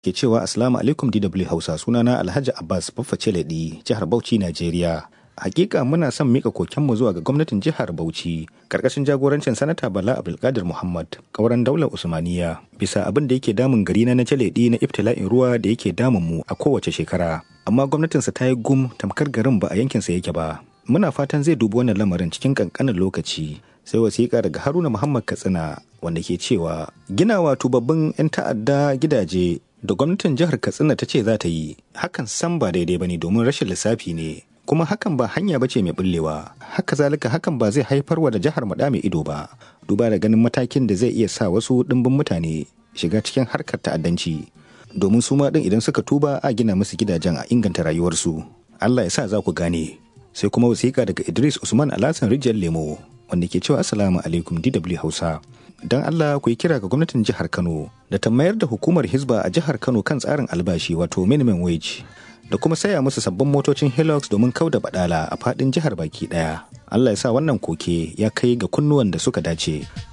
ke cewa Assalamu alaikum DW Hausa sunana Alhaji Abbas Bafface Ladi jihar Bauchi Najeriya. Hakika muna son mika kokenmu zuwa ga gwamnatin jihar Bauchi karkashin jagorancin sanata Bala Abdulkadir Muhammad kauran daular Usmaniya bisa abin da yake damun gari na Jaledi na ibtila'in ruwa da yake damun mu a kowace shekara. Amma gwamnatinsa ta yi gum tamkar garin ba a yankinsa yake ba. Muna fatan zai dubi wannan lamarin cikin kankanin lokaci. Sai wasiƙa daga Haruna Muhammad Katsina wanda ke cewa ginawa tubabbin 'yan ta'adda gidaje da gwamnatin jihar Katsina ta ce za ta yi hakan san ba daidai ba ne domin rashin lissafi ne. kuma hakan ba hanya bace mai bullewa haka zalika hakan ba zai haifar wa da jihar mu mai ido ba duba da ganin matakin da zai iya sa wasu dimbin mutane shiga cikin harkar ta'addanci domin su ma din idan suka tuba a gina musu gidajen a inganta rayuwarsu Allah ya sa za ku gane sai kuma wasiƙa daga Idris Usman Alhassan Rijiyar Lemo wanda ke cewa Assalamu alaikum DW Hausa don Allah ku yi kira ga gwamnatin jihar Kano da ta mayar da hukumar Hizba a jihar Kano kan tsarin albashi wato minimum wage da kuma saya musu sabbin motocin Hilux domin kauda badala a fadin jihar baki daya. Allah ya sa wannan koke ya kai ga kunnuwan da suka dace.